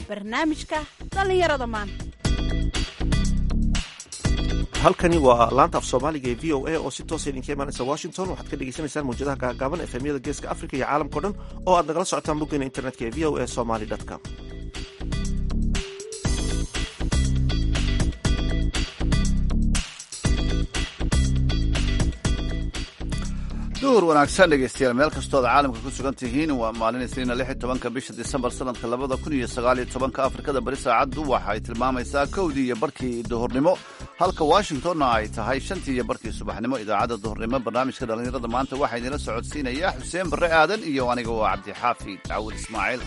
barnaamijka dhallinyarada maanta halkani waa laanta af soomaaliga ee v o a oo si toosa idinka imaanaysa washington waxaad ka dhegeysaneysaan mawjadaha gaagaaban efemyada geeska africa iyo caalamkao dhan oo aad nagala socotaan boggeena internetka ee v o a somaly com duhur wanaagsan dhegaystayaal meel kastooad caalamka ku sugan tihiin waa maalin isniina lix iyo tobanka bisha disembar sanadka labada kun iyo sagaal iyo tobanka afrikada bari saacaddu waxa ay tilmaamaysaa kowdii iyo barkii duhurnimo halka washingtonna ay tahay shantii iyo barkii subaxnimo idaacadda duhurnimo barnaamijka dhallinyarada maanta waxaa idinla socodsiinaya xuseen barre aadan iyo aniga waa cabdixaafi dacwud ismaaciil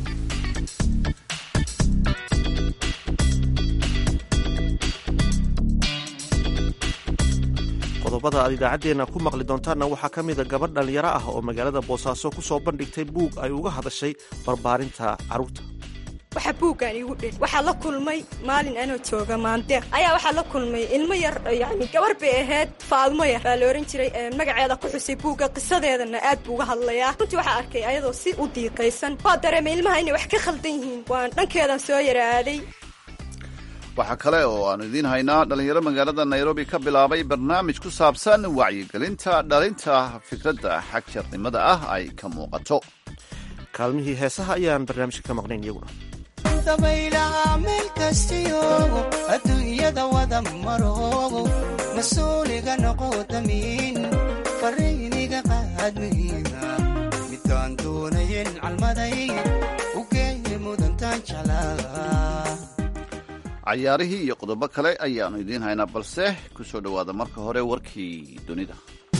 qodobada aad idaacaddeenna ku maqli doontaanna waxaa ka mida gabadh dhallinyaro ah oo magaalada boosaaso ku soo bandhigtay buug ay uga hadashay barbaarinta carruurta waxaa buuggaan iigu dheli waxaa la kulmay maalin anoo jooga maandeeq ayaa waxaa la kulmay ilmo yar yani gabar bay ahayd faadmo yar baa la ohan jiray magaceeda ku xusay buugga qisadeedana aad buu uga hadlayaa runtii waxaa arkay ayadoo si u diiqaysan waa dareemay ilmaha inay wax ka khaldan yihiin waan dhankeedan soo yaraaday waxaa kale oo aanu idiin haynaa dhallinyaro magaalada nairobi ka bilaabay barnaamij ku saabsan wacyigelinta dhalinta fikradda xagjarnimada ah ay ka muuqato kaalmihii heesaha ayaan barnaamijka ka maqnayn iyaguna dabaylaha meel kastiyogo adduunyada wada maroogo mas-uuliga noqo damiin farayniga qaadmihiina midkaan doonayen calmaday u geeye mudantaan jeclaa cayaarihii iyo qodobo kale ayaannu idiin haynaa balse ku soo dhowaada marka hore warkii dunida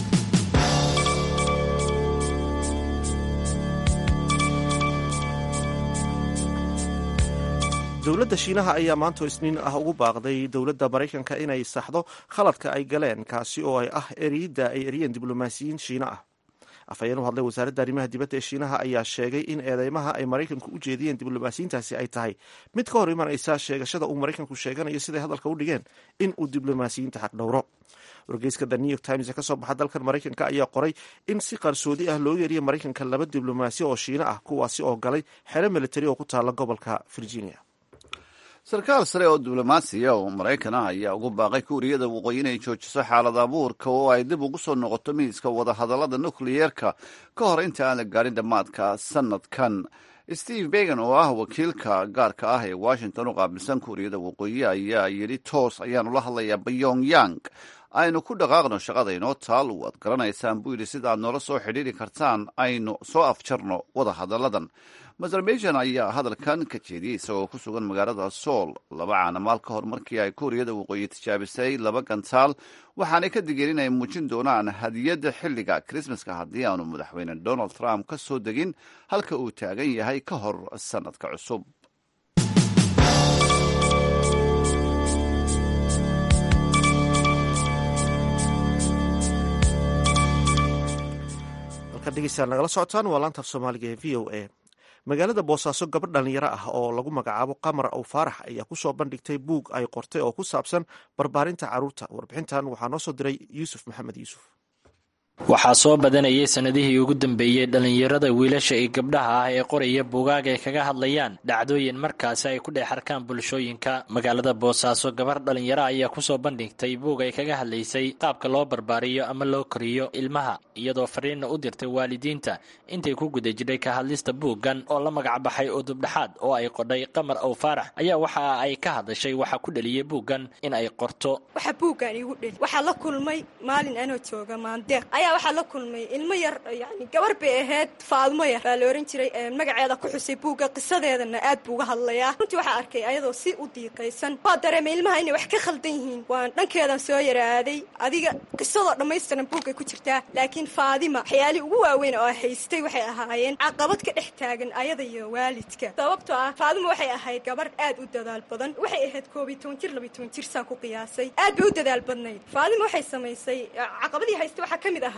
dowladda shiinaha ayaa maanta isniin ah ugu baaqday dowladda maraykanka inay saxdo khaladka ay galeen kaasi oo ay ah eriyidda ay eriyeen diblomaasiyiin shiina ah afhayeen u hadlay wasaaradda arrimaha dibadda ee shiinaha ayaa sheegay in eedeymaha ay maraykanku u jeediyeen diblomaasiyiintaasi ay tahay mid ka hor imanaysa sheegashada uu maraykanku sheeganayo siday hadalka u dhigeen in uu diblomaasiyiinta xaq dhowro wargeyska the new york times ee kasoo baxa dalkan maraykanka ayaa qoray in si qarsoodi ah loogu yeeriya maraykanka laba diblomaasi oo shiina ah kuwaasi oo galay xero militari oo ku taala gobolka virginia sarkaal sare oo diblomaasiya oo maraykan ah ayaa ugu baaqay kuuriyada waqooyi inay joojiso xaalad abuurka oo ay dib ugu soo noqoto miiska wadahadallada nukliyeerka ka hor inta aan la gaadhin dhammaadka sanadkan steve began oo ah wakiilka gaarka ah ee washington u qaabilsan kuuriyada waqooyi ayaa yidhi toos ayaanu la hadlayaa pyongyang aynu ku dhaqaaqno shaqada inoo taal waad garanaysaan buu yidhi sida aad noola soo xidhiiri kartaan aynu soo afjarno wadahadalladan mazarbejan ayaa hadalkan ka jeediyey isagoo ku sugan magaalada sool laba caanamaal ka hor markii ay kuuriyada waqooyi tijaabisay laba gantaal waxaanay ka digeen inay muujin doonaan hadiyadda xilliga krismaska haddii aanu madaxweyne donald trump ka soo degin halka uu taagan yahay ka hor sannadka cusub halkaad dhegeystayaal nagala socotaan waa laantaaf soomaaliga ee v o a magaalada boosaaso gabadh dhallinyaro ah oo lagu magacaabo qamar aw faarax ayaa ku soo bandhigtay buug ay qortay oo ku saabsan barbaarinta carruurta warbixintan waxaa noo soo diray yuusuf maxamed yuusuf waxaa soo badanayay sannadihii ugu dambeeyey dhallinyarada wiilasha iyo gabdhaha ah ee qoraya buugaag ay kaga hadlayaan dhacdooyin markaasi ay ku dhex arkaan bulshooyinka magaalada boosaaso gabar dhallinyaro ayaa kusoo bandhigtay buug ay kaga hadlaysay qaabka loo barbaariyo ama loo koriyo ilmaha iyadoo fariinna u dirtay waalidiinta intay ku guda jidhay ka hadlista buuggan oo la magacbaxay udubdhaxaad oo ay qodhay qamar aw faarax ayaa waxa ay ka hadashay waxa ku dheliyey buuggan in ay qorto waxaa buuggaan iigu dheli waxaa la kulmay maalin anoo jooga maandeeq ayaa waxaa la kulmay ilmo yar yani gabar bay ahayd faadmo yar baa la ohan jiray magaceeda ku xusay buugga qisadeedana aad buu uga hadlayaa runtii waxaa arkay ayadoo si u diiqaysan waa dareemay ilmaha inay wax ka khaldan yihiin waan dhankeedan soo yaraaday adiga qisadoo dhammaystiran buuggay ku jirtaa laakiin faadima waxyaalihii ugu waaweyn oo haystay waxay ahaayeen caqabad ka dhex taagan ayada iyo waalidka sababtoo ah faadima waxay ahayd gabar aad u dadaal badan waxay ahayd koobiy toban jir labiy toban jir saan ku qiyaasay aad bay u dadaal badnayd faadima waxay samaysay caqabadii haystay waxaa ka mid ahaa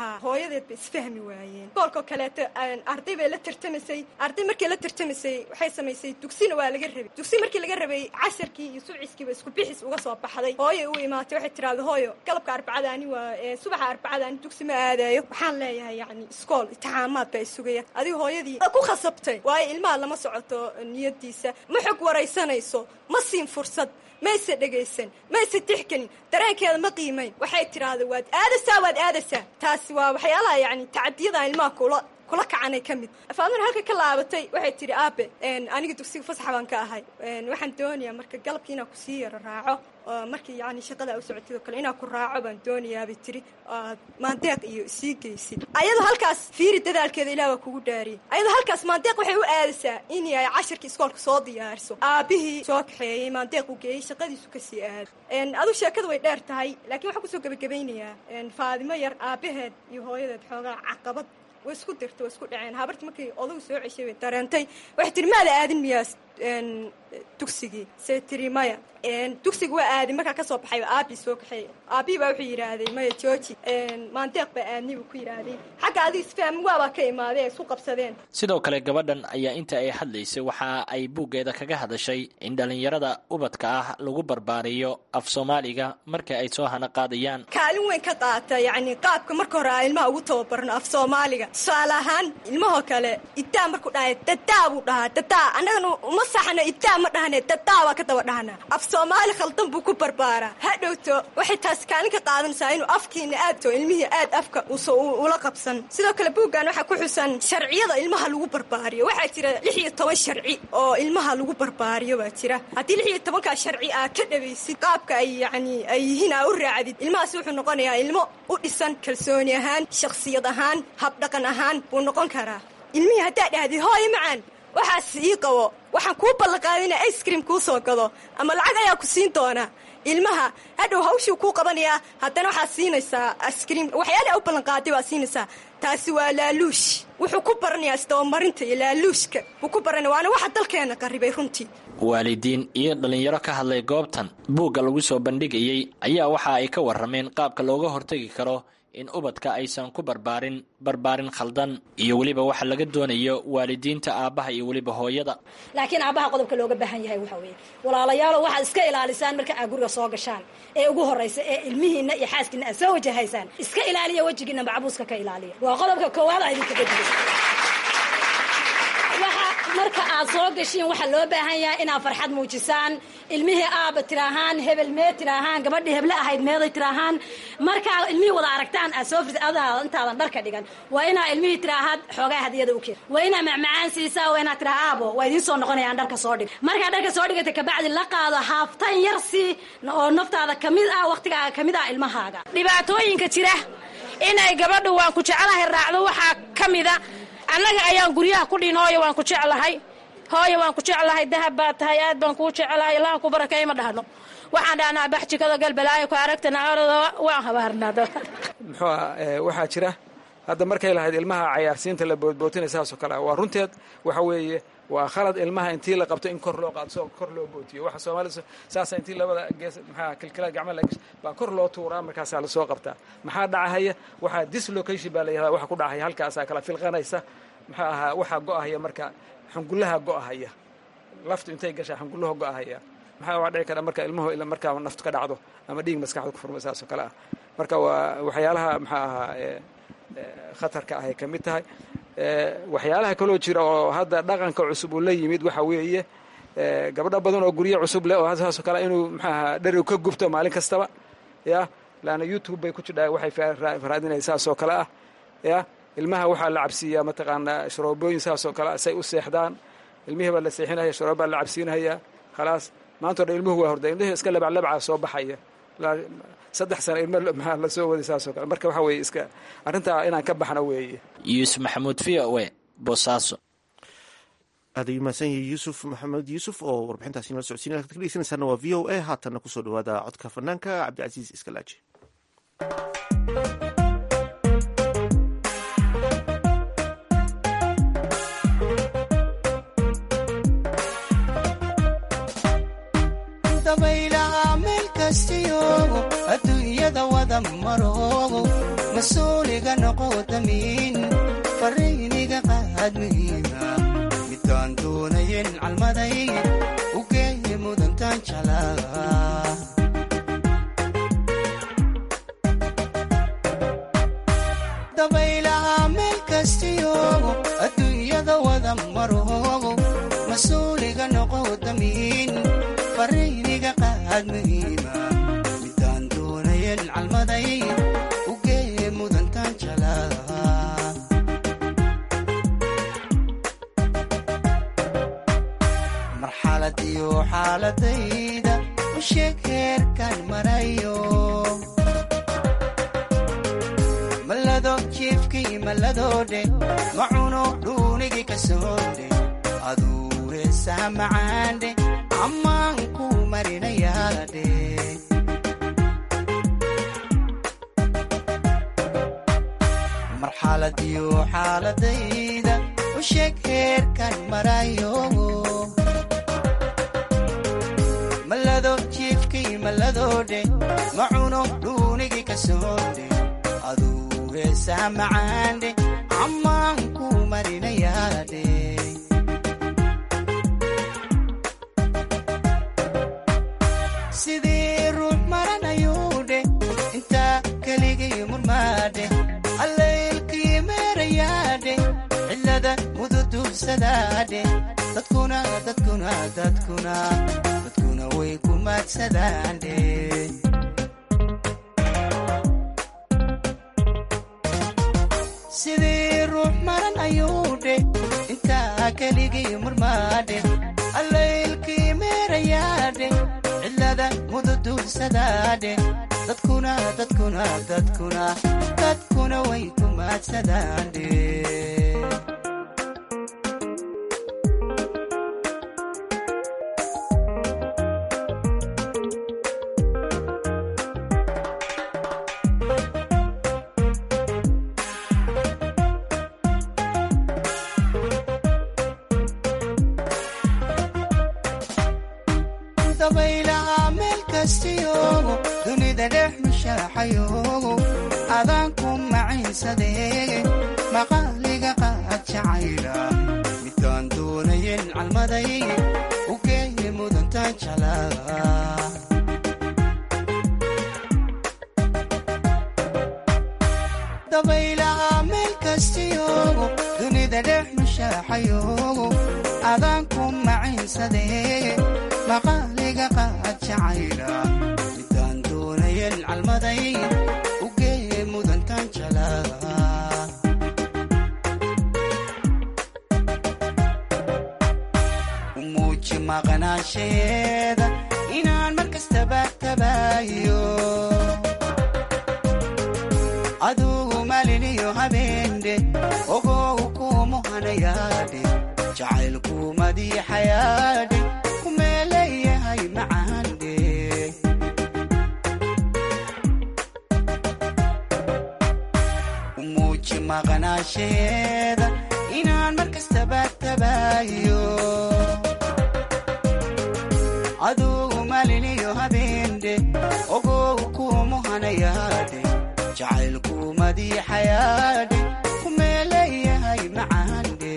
ahaa hooyadeed bay isfahmi waayeen iskoolkoo kaleeto arday bay la tartamaysay arday markay la tartamaysay waxay samaysay dugsina waa laga rabay dugsi markii laga rabay casharkii iyo subciskiiba isku bixis uga soo baxday hooyo u imaatay waxay tiraahda hooyo galabka arbacadaani waa subaxa arbacadaani dugsi ma aadayo waxaan leeyahay yani iskool itixaamaad baa isugaya adiga hooyadii ku khasabtay waayo ilmaha lama socoto niyadiisa ma xog waraysanayso ma siin fursad mayse dhegaysan mayse tixgelin dareenkeeda ma qiimayn waxay tidhaahda waad aadaysaa waad aadaysaa taasi waa waxyaalaha yani tacadiyada ilmaha kula kula kacanay ka mid faadmana halka ka laabatay waxay tidhi aabe aniga dugsiga fasaxa baan ka ahay waxaan doonayaa marka galabkii inaan kusii yaro raaco markii yani shaqada u socotid oo kale inaan ku raaco baan doonayaabay tidhi maandeeq iyo sii geysid ayadoo halkaas fiiri dadaalkeeda ilaah waa kugu dhaariyey ayadoo halkaas maandeeq waxay u aadaysaa in ay cashirkii iskoolka soo diyaariso aabihii soo kaxeeyey maandeeq uu geeyey shaqadiisu kasii aado aduu sheekada way dheer tahay laakiin waxaan kusoo gebagabaynayaa faadimo yar aabaheed iyo hooyadeed xoogaa caqabad way isku dirta way isku dhaceen habarti markii odagu soo ceshay way dareentay waxay tihi maada aadin miyaa dugsigii say tiri maya dugsiga waa aadin markaa ka soo baxayba aabii soo kaxeey aabii baa wuxuu yidhaahday maya jooji maandeeq baa aadni buu ku yidhaahday xagga adiga isfahmi waabaa ka imaaday ay isku qabsadeen sidoo kale gabadhan ayaa inta ay hadlaysay waxa ay buuggeeda kaga hadashay in dhallinyarada ubadka ah lagu barbaariyo af soomaaliga marka ay soo hana qaadayaan kaalin weyn ka qaata yacni qaabka marka hore aa ilmaha ugu tababarno af soomaaliga tusaale ahaan ilmahoo kale idaa markuu dhahay dadaa buu dhahaa dadaa annagana uma saxno idaa ma dhahne dadaa baa ka daba dhahna af soomaali khaldan buu ku barbaaraa ha dhowto waxay taasi kaalin ka qaadanaysaa inuu afkiina aadto ilmihii aad afka ula qabsan sidoo kale buuggan waxaa ku xusan sharciyada ilmaha lagu barbaariyo waxaa jira lix iyo toban sharci oo ilmaha lagu barbaariyo baa jira haddii lix iyo tobankaa sharci aa ka dhawaysid qaabka ay yani ay yihiin aa u raacdid ilmahaasi wuxuu noqonayaa ilmo u dhisan kalsooni ahaan shakhsiyad ahaan habdhaqan ahaan buu noqon karaa ilmihii haddaa dhahdid hooyo macaan waxaas ii qabo waxaan kuu ballanqaaday ina ice cream kuu soo gado ama lacag ayaa ku siin doonaa ilmaha hadhow hawshuu kuu qabanayaa haddana waxaad siinaysaa ice-cream waxyaala u ballanqaaday baad siinaysaa taasi waa laaluush wuxuu ku baranayaa isdabamarinta iyo laaluushka wuu ku baranaya waana waxa dalkeena qarribay runtii waalidiin iyo dhallinyaro ka hadlay goobtan buugga lagu soo bandhigayey ayaa waxa ay ka warrameen qaabka looga hortegi karo in ubadka aysan ku barbaarin barbaarin khaldan iyo weliba waxa laga doonayo waalidiinta aabbaha iyo weliba hooyada laakiin aabbaha qodobka looga baahan yahay waxa weeye walaalayaalo waxaad iska ilaalisaan marka aad guriga soo gashaan ee ugu horraysa ee ilmihiinna iyo xaaskiinna aad soo wajahaysaan iska ilaaliya wejigiinna macabuuska ka ilaaliya waa qodobka koowaad a idinkaga digay marka aad soo gashiin waxaa loo baahan yahay inaad farxad muujisaan ilmihii aaba tiraahaan hebel mee tiraahaan gabadhii heble ahayd meeday tiraahaan markaa ilmihii wada aragtaan aad soo firta adaada intaadan dharka dhigan waa inaa ilmihii tiraahaad xoogaa hadiyada u keen waa inaa macmacaan siisaa waa inaad tiraa aabo waa idiin soo noqonayaan dharka soo dhig markaa dharka soo dhigata kabacdi la qaado haaftan yar si oo naftaada kamid ah waqtigaaga kamid ah ilmahaaga dhibaatooyinka jira inay gabadhu waan ku jecelahay raacdo waxaa ka mida annaga ayaan guryaha ku dhihin hooyo waan ku jeclahay hooyo waan ku jeclahay dahab baa tahay aad baan kuu jeclahay ilaaha ku barakay ma dhahno waxaan dhahnaa baxjikada galbalaayo ku aragtana orada waan habaarnaa muxuu ah waxaa jira hadda markay lahayd ilmaha cayaarsiinta la boodbootinay saasoo kale waa runteed waxa weeye waa khalad ilmaha intii la qabto in kor loo qaado soo kor loo bootiyo waxa soomaalida saasa intii labada gees maxaa kilkilada gacmaha laga baa kor loo tuuraa markaasaa lasoo qabtaa maxaa dhacahaya waxaa dislocation baa la yihahdaa waxa ku dhacaya halkaasaa kala filqanaysa maxaa ahaa waxaa go'ahaya marka xungullaha go'ahaya laftu intay gashaa xungullaha go'ahaya maxaa waa dhici kara marka ilmuhu markaa naftu ka dhacdo ama dhiig maskaxda ku furma saasoo kale ah marka waa waxyaalaha maxaa ahaa khatarka ahay ka mid tahay waxyaalaha kaloo jira oo hadda dhaqanka cusub uu la yimid waxa weeye gabdho badan oo guryo cusub leh oo saasoo kale inuu maxaaha dherigu ka gubto maalin kastaba ya laanna youtube bay ku jidhaa waxay raadinaya saasoo kale ah ya ilmaha waxaa la cabsiiyaa mataqaanaa sharoobooyin saasoo kale say u seexdaan ilmihii baa la seexinaya sharoob baa la cabsiinaya khalaas maantao dhan ilmuhu waa horda ilmihii iska labaclabcaa soo baxaya saddex sana ilmo maxaa la soo waday saasoo kale marka waxa weeye iska arrintaa inaan ka baxno weeye yuusuf maxamuud v o e boosaaso aad ayuu mahadsan yahay yuusuf maxamed yuusuf oo warbixintaasi nala socodsiinaya halkaad ka dhegeysanaysaana waa v o a haatanna kusoo dhawaada codka fanaanka cabdicasiis iskalaaji dabaylaha meel kastiyo adduunyada wada maroogo mas-uuliga noqo u geeye mudantaan jeclaa dabaylaha meel kastiyoogo adduunyada wada maroogo mas-uuliga noqo damiin fariiniga qaad muhiima midaan doonayen calmaday u geeye mudantaan jeclaa marxalad iyo xaaladayda u sheeg heerkan marayo malado jiifkii malladoodhe macuno dhuunigii ka soodhe aduu heesaha macaandhe ammaan ku marinayaadhe marxalad iyo xaaladayda u sheeg heerkan marayo malado jiifkii malladoodhe macuno dhuunigii ka soodhe aduu heesaha macaandhe ammaan ku marinayaadhe sidii ruux maranayuudhe intaa keligii murmaadhe allaylkii meerayaadhe cillada mududuursadaadhe dadkuna dadkuna dadkuna dadkuna way ku maadsadaandhe sidii ruux maran ayuudhe intaa keligii murmaadhe allaylkii meerayaadhe cillada mududuursadaadhe dadkuna dadkuna dadkuna dadkuna way ku maadsadaandhe dabaylaha meel kastiyoogo dunida dhex mushaaxayoogo adaanku maciinsadee maqaaliga qaad jacayla midaan doonayen calmaday u geeye mudantaan jeclaa dabaylaha meel kastiyoogo dunida dhex mushaaxayoogo adaanku maciinsadee maqaaliga qaad jacayla midaan doonayen calmaday u geeye mudantaan jeclaa u muuji maqnaansheeda inaan mar kastaba tabaayo adugu maliniyo habeendhe ogow kuumuhanayaadhe jacaylku madiixayaadhe kumeeleeyahay macaandhe u muuji maqnaansheeda inaan mar kastaba tabaayo adugu maliniyo habeendhe ogow kuumuhanayaadhe jacaylku madiixayaadhe kumeeleeyahay macaandhe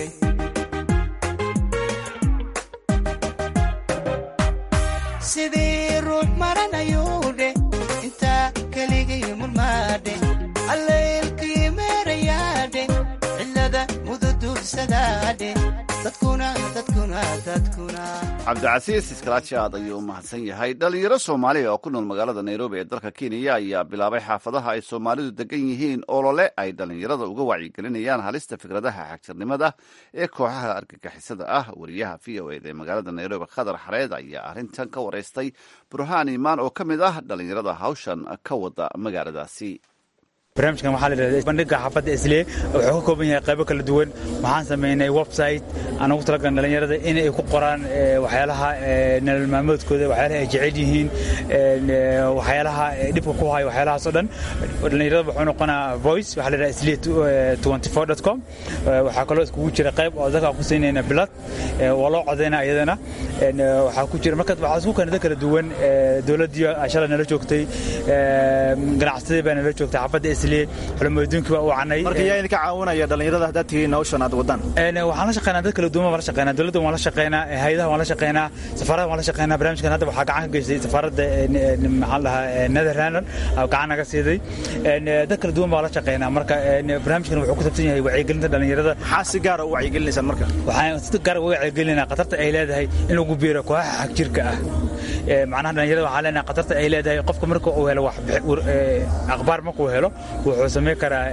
sidii ruux maranayuudhe intaa keligii murmaadhe allaylkii meerayaadhe cillada mududuursadaadhe dadkuna dadkuna dadkuna cabdicasiis iskalaaji aad ayuu u mahadsan yahay dhalinyaro soomaaliya oo ku nool magaalada nairobi ee dalka kenya ayaa bilaabay xaafadaha ay soomaalidu degan yihiin olole ay dhalinyarada uga wacyigelinayaan halista fikradaha xagjirnimada ee kooxaha argagixisada ah wariyaha v o ed ee magaalada nairobi khadar xareed ayaa arrintan ka waraystay burhaan imaan oo ka mid ah dhalinyarada hawshan ka wada magaaladaasi barnaamijkan waxaa la yidhahda bandhiga xaafadda islee wuxuu ka kooban yahay qaybo kala duwan waxaan samaynay website aan ugu talagaln dhalinyarada in ay ku qoraan waxyaalaha nolol maalmoodkooda waxyaalaha ay jecel yihiin waxyaalaha dhibka ku hayo waxyaalahaas oo dhan dhalinyarada wuxuu noqonaa voice waxaa la yidhahda islee com waxaa kaloo iskugu jira qayb oo dadka ku siinayna bilad waa loo codayna iyadana waxaa ku jira marka waxaa isku kanada kala duwan dowladdii shalay nala joogtay ganacsadii baa nala joogtay xaafadda isliye xulamoodooyinkii baa u wacnay marka yaa idinka caawinaya dhallinyarada haddaad tihiin hawshan aad wadaan waxaan la shaqeynaa dad kala duwan waan la shaqeynaa dowladda waan la shaqeynaa hayadaha waan la shaqeynaa safaarada waan la shaqeynaa barnaamijkan hadda waxaa gacan ka geystay safaaradda maxaan dhahaa netherland gacan naga siiday dad kala duwan baan la shaqeynaa marka barnaamijkan wuxuu ku sabsan yahay wacyigelinta dhallinyarada maxaa si gaara u wacyigelinaysaan marka waxaan si gaar uga wacyigelinaa khatarta ay leedahay in lagu biiro kooxaha xagjirka ah macnaha dhallinyarada waxaan leenahay khatarta ay leedahay qofka marka uu helo wax akhbaar markuu helo wuxuu samayn karaa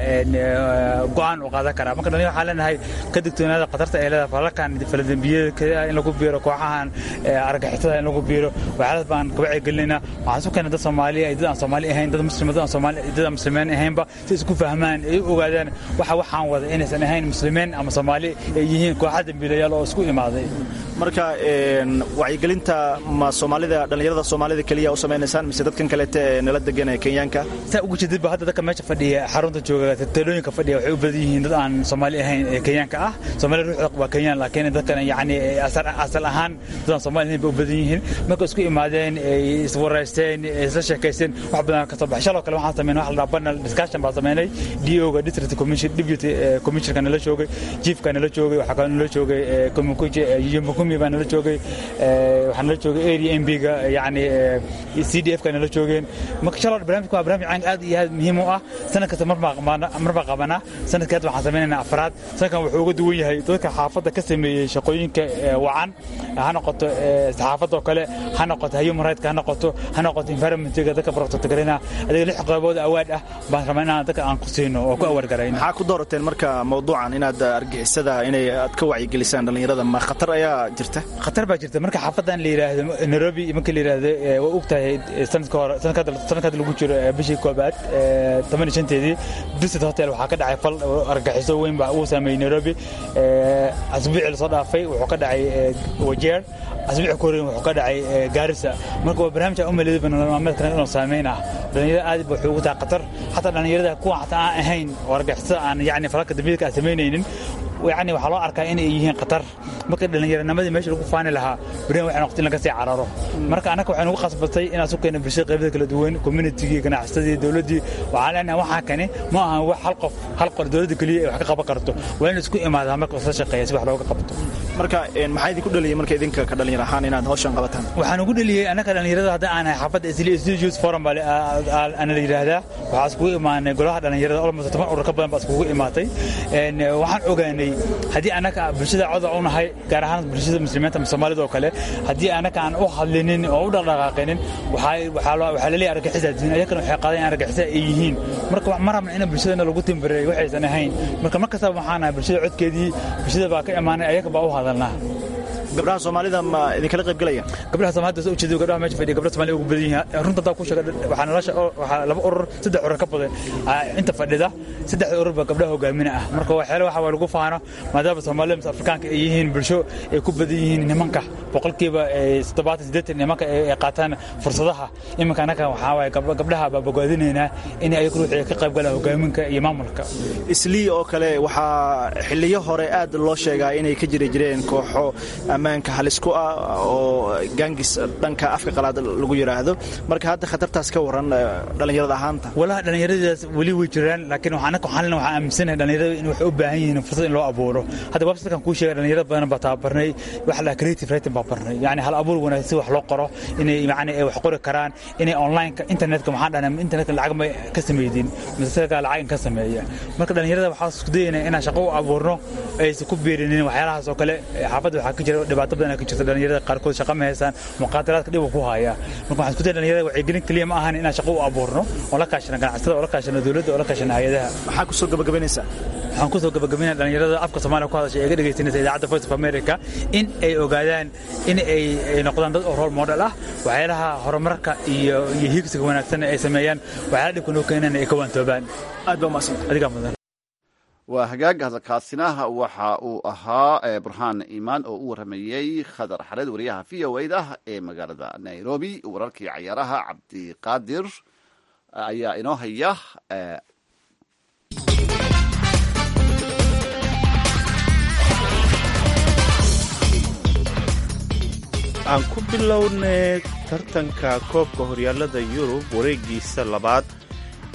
go'aan uu qaadan karaa marka dhallinyarada waxaan leenahay ka digtoonaada khatarta ay leedahay falalkan faladembiyada in lagu biiro kooxahan argixisada in lagu biiro waxyaalaas baan ka wacyigelinaa waxaan isu keenay dad soomaaliya dad aan soomaali ahayn dad muslima dad aan soomaali dad aan muslimiin ahaynba si isku fahmaan ay u ogaadaan waxa waxaan wada inaysan ahayn muslimiin ama soomaali ay yihiin kooxaha dembiilayaal oo isku imaaday marka wacyigelinta ma soomaalida dhallinyarada soomaalida keliya u samaynaysaan mise dadkan kaleete ee nala degan ee kenyaanka saa ugu jeedidba hadda dadka meesha fadhiya xarunta jooga talooyinka fadhiya waxay u badan yihiin dad aan soomaali ahayn ee kenyaanka ah soomaali ruuxda waa kenyaan laakiin dadkan yacni asal ahaan dad aan soomaali ahayn bay u badan yihiin marka isku imaadeen ay iswaraysteen isla sheekaysteen wax badan ka soo baxay shaloo kale waxaan sameynay wax la dhaha panel discussion baan sameynay DO-ga district commission deputy commissionerka nala joogay chiefka nala joogay waxaa kaloo nala joogay kumukuje yumukumi baa nala joogay waxaa nala joogay area mb-ga yacni c d f ka nala joogeen marka shaloo barnaamijka waa barnaamij caan aad iyo aad muhiim u ah sanad kasta mar baa qabanaa sanadkii hadda waxaan sameynaynaa afraad sanadkan wuxuu uga duwan yahay dadka xaafadda ka sameeyey shaqooyinka wacan ha noqoto saxaafadoo kale ha noqoto human right ha noqoto ha noqoto environmentiga dadka protectgarina adiga lix qaybood awaad ah baan rabaa inaan dadka aan ku siino oo ku awargarayno maxaa ku doorateen marka mawduucan inaad argixisada inay aad ka wacyigelisaan dhallinyarada ma khatar ayaa jirta khatar baa jirta marka xaafadan la yidhaahdo nairobi marka la yidhaahdo waa og tahay sanadka hore sanadka lagu jiro bishii koobaad toban iyo shanteedii visit hotel waxaa ka dhacay fal argaxiso weyn baa uu saameeyey nairobi asbuucii lasoo dhaafay wuxuu ka dhacay wajeer asbuuci koreyn wuxuu ka dhacay gaarisa marka waa barnaamij aan u maleeday nolol maalmeedkana inuu saameyn ah dhallinyarada aad ba wuxuu ugu tahay khatar xataa dhallinyarada kuwa xataa aan ahayn oo argixisada aan yacni falalka dambiyadka aan samaynaynin yani waxaa loo arkaa inay yihiin khatar marka dhallinyaranimadii meesha lagu faani lahaa berian waxay noqotay in laga sii cararo marka annaga waxay nagu khasbatay inaan su keena bulshada qaybada kala duwan communitigii ganacsadii dowladdii waxaan leenahay waxaa kani ma ahan wax hal qof hal qor dowladda keliya ay wax ka qaban karto waa in isku imaadaa marka isla shaqeeya si wax looga qabto marka maxaa idinku dhaliyay marka idinka ka dhalinyar ahaan inaad hawshan qabataan waxaan ugu dhaliyey annaga dhallinyarada hadda aan xaafadda isli youth forum baa ana la yidhaahdaa waxaa iskugu imaanay golaha dhallinyarada almost toban urur ka badan baa iskugu imaatay waxaan ogaanay haddii annaga bulshada coda u nahay gaar ahaan bulshada muslimiinta soomaalida oo kale haddii annaga aan u hadlinin oo u dhaqdhaqaaqinin waxaa laleeyahay argixisa diin ayakana waxay qaadeen argixisa ay yihiin marka ma rabna in bulshadana lagu timbareey waxaysan ahayn marka mar kastaba waxaan nahay bulshada codkeedii bulshada baa ka imaanay ayaga baa u hadalnaa gabdhaha soomaalida ma idinkala qayb galaya gabdhaha soomaalida soo ujeedo gabdhaha meesha fadhiya gabdhaha soomaalida ugu badan yihiin runta taa ku sheega waxaa nolosha waxaa laba urur saddex urur ka badan inta fadhida saddexda urur baa gabdhaha hogaamina ah marka waxyaala waxa waa lagu faano maadaama soomaalida mis afrikaanka ay yihiin bulsho ay ku badan yihiin nimanka boqolkiiba toddobaatan siddeetan nimanka ay qaataan fursadaha iminka annaga waxaa waaye gabdhaha baa bogaadinaynaa in ayaga ruuxii ka qayb galaan hogaaminka iyo maamulka islii oo kale waxaa xiliyo hore aad loo sheegaa inay ka jiri jireen kooxo ammaanka halis ku ah oo gaangis dhanka afka qalaad lagu yidhaahdo marka hadda khatartaas ka waran dhallinyarada ahaanta walaha dhallinyaradaas weli way jiraan laakiin annaga waxaan waxaan aaminsanahay dhallinyarada in waxay u baahan yihiin fursad in loo abuuro hadda websitekan kuu sheegay dhallinyarada badan baa tababarnay waxa la creative writing baa barnay yani hal abuur wanaagsan wax loo qoro inay yani ay wax qori karaan inay onlineka internetka maxaan dhahnaa internetka lacag ma ka sameydin masaka lacag ka sameeya marka dhallinyarada waxaa isku dayaynaa inaan shaqo u abuurno aysan ku beerinin waxyaalahaas oo kale xaafadda waxaa ka jira dhibaato badan ka jirta dhallinyarada qaarkood shaqa ma haysaan muqaadaraadka dhib ku haya marka waxaan isku daya dhallinyarada wacyigelin keliya ma ahan inaan shaqo u abuurno oo la kaashana ganacsatada oo la kaashana dowladda oo la kaashana hay-adaha maxaa kusoo gabagabaynaysaa waxaan kusoo gabagabaynaya dhallinyarada afka soomaaliya ku hadasha ee ga dhegaysanaysa idaacadda voice of america in ay ogaadaan in ay noqdaan dad oo role model ah waxyaalaha horumarka iyo iyo hiigsiga wanaagsan ay sameeyaan waxyaala dhibka noo keenana ay ka waantoobaan aad baa umadsanta adigaa mudan waa hagaag hadalkaasina waxa uu ahaa burhaan iimaan oo u waramayey khadar xareed wariyaha v o da ee magaalada nairobi wararkii cayaaraha cabdiqaadir ayaa inoo haya aan ku bilownay tartanka koobka horyaalada yurub wareegiisa labaad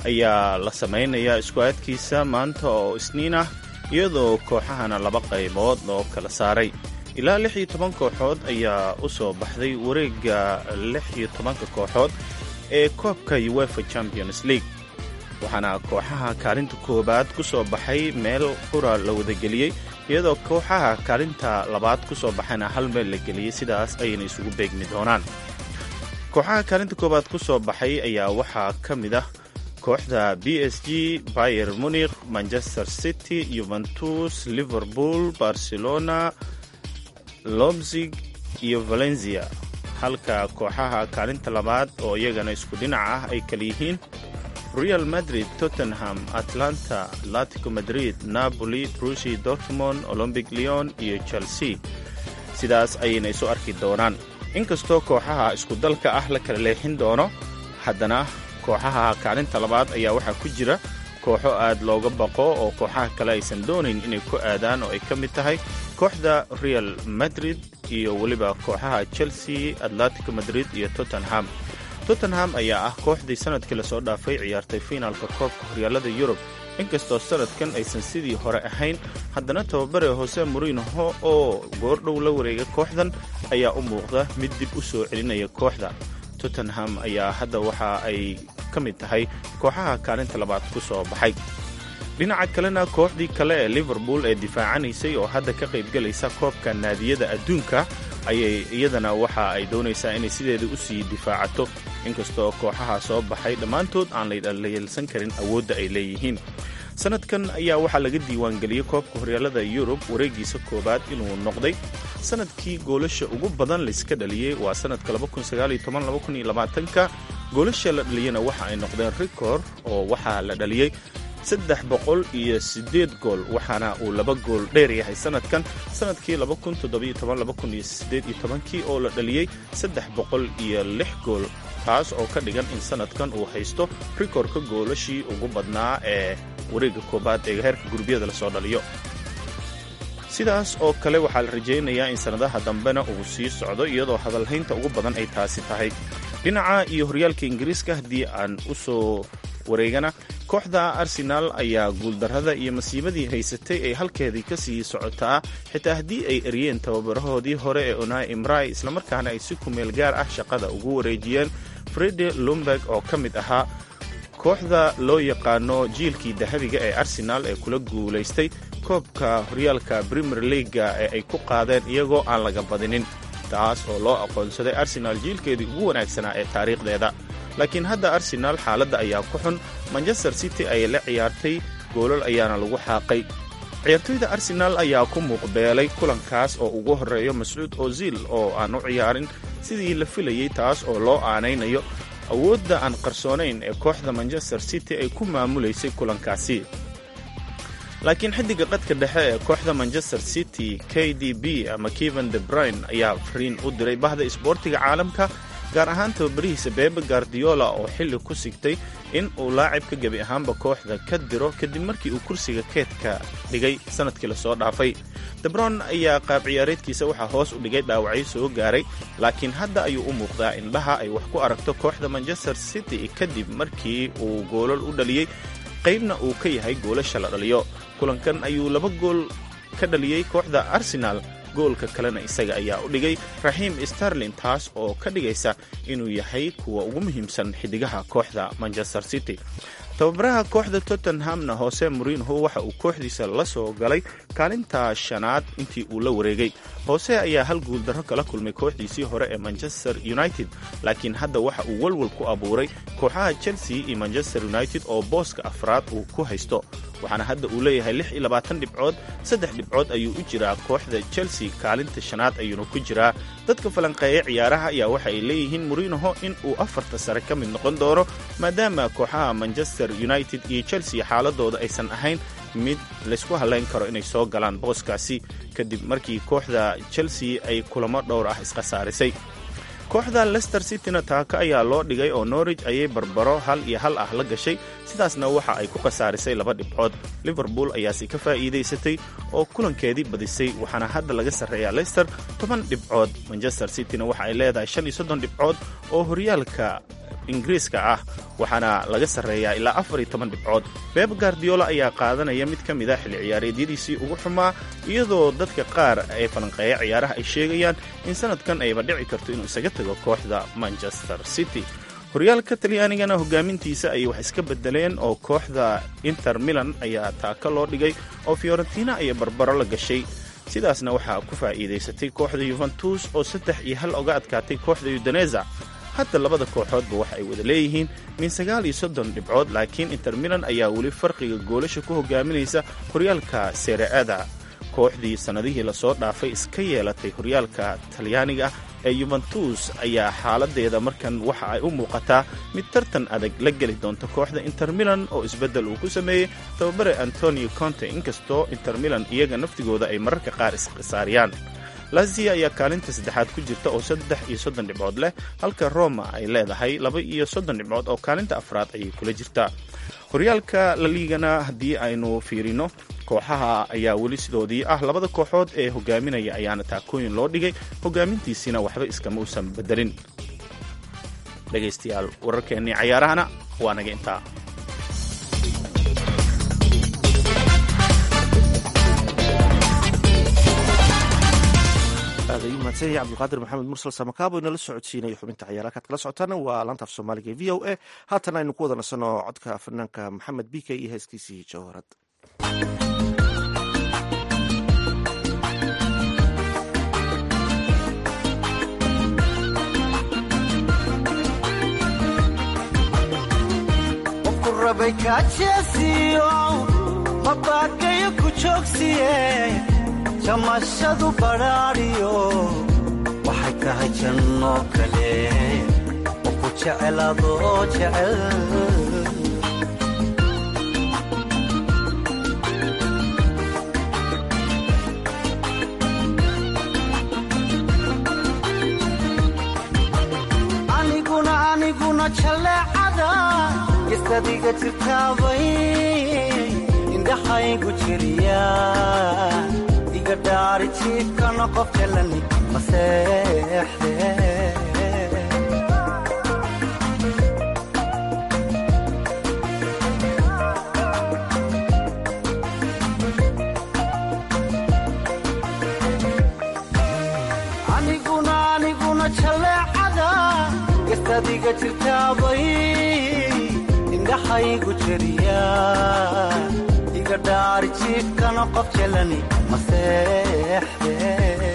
ayaa la samaynayaa isku-aadkiisa maanta oo isniin ah iyadoo kooxahana laba qaybood loo kala saaray ilaa lix iyo toban kooxood ayaa u soo baxday wareegga lix iyo tobanka kooxood ee koobka uefa champions league waxaana kooxaha kaalinta koowaad ku soo baxay meel qura la wadageliyey iyadoo kooxaha kaalinta labaad ku soo baxayna hal meel la geliyey sidaas ayayna isugu beegmi doonaan kooxaha kaalinta koowaad ku soo baxay ayaa waxaa ka mid ah kooxda b s g bayer munikh manchester city yuventus liverpool barcelona lobzig iyo valencia halka kooxaha kaalinta labaad oo iyagana isku dhinac ah ay kala yihiin real madrid tottenham atlanta atlatico madrid napoli brusi dortmond olombic leon iyo chelsea sidaas ayayna isu arki doonaan inkastoo kooxaha isku dalka ah la kala leexin doono haddana kooxaha kaalinta labaad ayaa waxaa ku jira kooxo aad looga baqo oo kooxaha kale aysan doonayn inay ku aadaan oo ay ka mid tahay kooxda real madrid iyo weliba kooxaha chelsea atlatico madrid iyo tottenham tottenham ayaa ah kooxdii sanadkii lasoo dhaafay ciyaartay fiinaalka koobka horyaalada yurub inkastoo sanadkan aysan sidii hore ahayn haddana tababare hose morinoho oo goordhow la wareegay kooxdan ayaa u muuqda mid dib u soo celinaya kooxda tottenham ayaa hadda waxa ay ka mid tahay kooxaha kaalinta labaad ku soo baxay dhinaca kalena kooxdii kale ee liverpool ee difaacanaysay oo hadda ka qaybgelaysa koobka naadiyada adduunka ayay iyadana waxa ay doonaysaa inay sideeda u sii difaacato inkastoo kooxaha soo baxay dhammaantood aan la yeelsan karin awoodda ay leeyihiin sanadkan ayaa waxaa laga diiwaangeliyey koobka horyaalada yurub wareegiisa koowaad inuu noqday sanadkii goolasha ugu badan layska dhaliyey waa sanadka ka goolasha la dhaliyena waxa ay noqdeen rikord oo waxaa la dhaliyey saddex boqol iyo siddeed gool waxaana uu laba gool dheer yahay sanadkan sanadkii kii oo la dhaliyey saddex boqol iyo lix gool taas oo ka dhigan in sanadkan uu haysto rikordka goolashii ugu badnaa ee wareegga koobaad ee heerka gurubyada lasoo dhaliyo sidaas oo kale waxaa la rajaynayaa in sannadaha dambena uu sii socdo iyadoo hadalhaynta ugu badan ay taasi tahay dhinaca iyo horyaalka ingiriiska haddii aan u soo wareegana kooxda arsenaal ayaa guuldarrada iyo masiibadii haysatay ay halkeedii ka sii socotaa xitaa haddii ay eryeen tababarahoodii hore ee onai imrai islamarkaana ay si kumeel gaar ah shaqada ugu wareejiyeen frede lumberg oo ka mid ahaa kooxda loo yaqaano jiilkii dahabiga ee arsenaal ee kula guulaystay koobka horyaalka premier leaga ee ay ku qaadeen iyagoo aan laga badinin taas oo loo aqoonsaday arsenaal jiilkeedii ugu wanaagsanaa ee taariikhdeeda laakiin hadda arsenaal xaaladda ayaa ku xun manchester city ayay la ciyaartay goolal ayaana lagu xaaqay ciyaartoyda arsenaal ayaa ku muuqbeelay kulankaas oo ugu horreeyo mascuud ozil oo aan u ciyaarin sidii la filayey taas oo loo aanaynayo awoodda aan qarsoonayn ee kooxda manchester city ay ku maamulaysay kulankaasi laakiin xiddiga qadka dhexe ee kooxda manchester city k d b ama keven de brine ayaa fariin u diray bahda isboortiga caalamka gaar ahaan tababarihiisa bebe gardiola oo xilli ku sigtay in uu laacibka gebi ahaanba kooxda ka diro kadib markii uu kursiga keedka dhigay sanadkii lasoo dhaafay debron ayaa qaab ciyaareedkiisa waxaa hoos u dhigay dhaawacyo soo gaaray laakiin hadda ayuu u muuqdaa indhaha ay wax ku aragto kooxda manchester city kadib markii uu goolal u dhaliyey qaybna uu ka yahay goolasha la dhaliyo kulankan ayuu laba gool ka dhaliyey kooxda arsenaal goolka kalena isaga ayaa u dhigay raxiim starlin taas oo ka dhigaysa inuu yahay kuwa ugu muhiimsan xiddigaha kooxda manchester city tababaraha kooxda tottenhamna hoose morinho waxa uu kooxdiisa la soo galay kaalinta shanaad intii uu la wareegay hoose ayaa hal guuldarro kala kulmay kooxdiisii hore ee manchester united laakiin hadda waxa uu walwal ku abuuray kooxaha chelsea iyo manchester united oo booska afraad uu ku haysto waxaana hadda uu leeyahay lix iyo labaatan dhibcood saddex dhibcood ayuu u jiraa kooxda chelsea kaalinta shanaad ayuuna ku jiraa dadka falanqeeya ciyaaraha ayaa waxa ay leeyihiin morinoho in uu afarta sare ka mid noqon doono maadaama kooxaha manchester united iyo chelsea xaaladooda aysan ahayn mid laysku halayn karo inay soo galaan booskaasi kadib markii kooxda chelsea ay kulamo dhowr ah iskhasaarisay kooxda lester cityna taaka ayaa loo dhigay oo norwich ayay barbaro hal iyo hal ah la gashay sidaasna waxa ay ku khasaarisay laba dhibcood liverpool ayaase ka faa'iidaysatay oo kulankeedii badisay waxaana hadda laga sarreeyaa lester toban dhibcood manchester cityna waxa ay leedahay shan iyo soddon dhibcood oo horyaalka ingiriiska ah waxaana laga sarreeyaa ilaa afar iyo toban dhibcood beb gardiola ayaa qaadanaya mid ka mid a xilli ciyaareedyadiisii ugu xumaa iyadoo dadka qaar ee falanqeeya ciyaaraha ay sheegayaan in sanadkan ayba dhici karto inuu isaga tago kooxda manchester city horyaalka talyaanigana hogaamintiisa ayay wax iska bedeleen oo kooxda inter milan ayaa taaka loo dhigay oo fiorentina ayay barbaro la gashay sidaasna waxaa ku faa'iidaysatay kooxda yuventus oo saddex iyo hal oga adkaatay kooxda yudaneza hadda labada kooxoodba waxa ay wada leeyihiin min sagaal iyo soddon dhibcood laakiin inter milan ayaa weli farqiga goolasha ku hogaaminaysa horyaalka sereada kooxdii sannadihii lasoo dhaafay iska yeelatay horyaalka talyaaniga ee yuventus ayaa xaaladeeda markan waxa ay u muuqataa mid tartan adag la geli doonta kooxda inter milan oo isbeddel uu ku sameeyey tababare antonio conte inkastoo inter milan iyaga naftigooda ay mararka qaar iskhisaariyaan lazia ayaa kaalinta saddexaad ku jirta oo saddex iyo soddon dhibcood leh halka roma ay leedahay laba iyo soddon dhibcood oo kaalinta afraad ayay kula jirtaa horyaalka la liigana haddii aynu fiirino kooxaha ayaa weli sidoodii ah labada kooxood ee hogaaminaya ayaana taakooyin loo dhigay hogaamintiisiina waxba iskama uusan bedelin dhegaystayaal wararkeennii cayaarahana waa naga intaa aad ayuu mahadsan yahay cabdulqaadir maxamed mursal samakaabo inala socodsiinaya xubinta ciyaaraha kaad kala socotaana waa laanta af soomaaliga e v o a haatan aynu ku wada nasanno codka fanaanka maxamed b k iyo heeskiisii jawharad qofku rabay kaajeesiyo mabaakayo ku joogsiye jamashadu badhaadhiyo waxay tahay janno kale oo ku jecel adoo jecel aniguna aniguna jaleecada gestadiga jirtaabay indhaxaygu jiriya iga dhaari jiifkana qof jalani maseexde aniguna aniguna jaleecada gestadiga jirtaabay indhaxaygu jiriya iga dhaari jiifkana qof jalani maseexde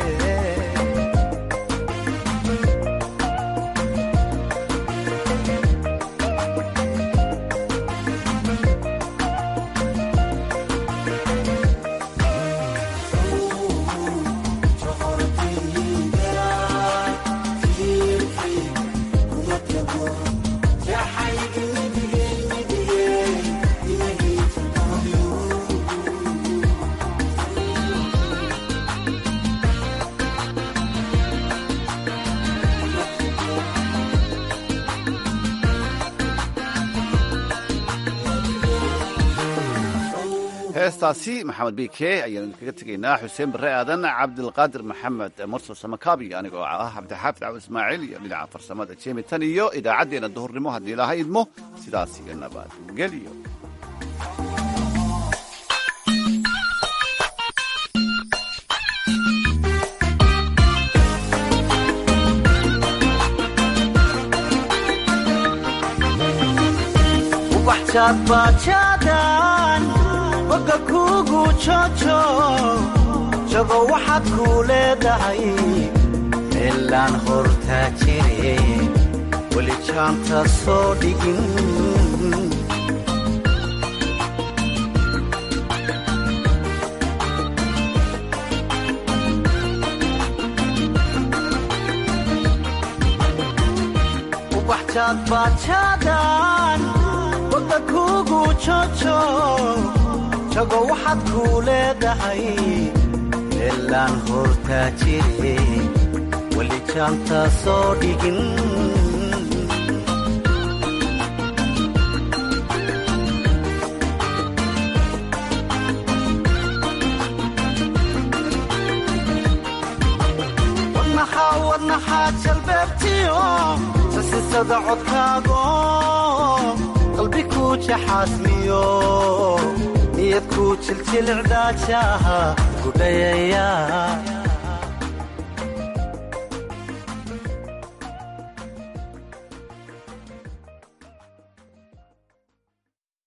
heestaasi maxamed b k ayaanu kaga tegaynaa xuseen barre aadan cabdilqaadir maxamed mursal samakaabi anigoo ah cabdixaafid cawd ismaaciil iyo dhinaca farsamada jemi tan iyo idaacaddeenna duhurnimo haddii ilaha idmo sidaas iyo nabadgelyo ubaxjaadbaajaadaan boga kuugu jojo jago waxaad kuu leedahay meelaan hortaa jire weli jaanta soo dhigin ubaxjaadbaajaadaan boga kuugu jojo jago waxaad kuu leedahay meelaan hortaa jire weli jaanta soo dhigin wadnaxaa wadnaxaa jalbeebtiyo jilsada codkaago qalbi ku jaxaasmiyo niyad ku jiljilicdaajaha gudhayaya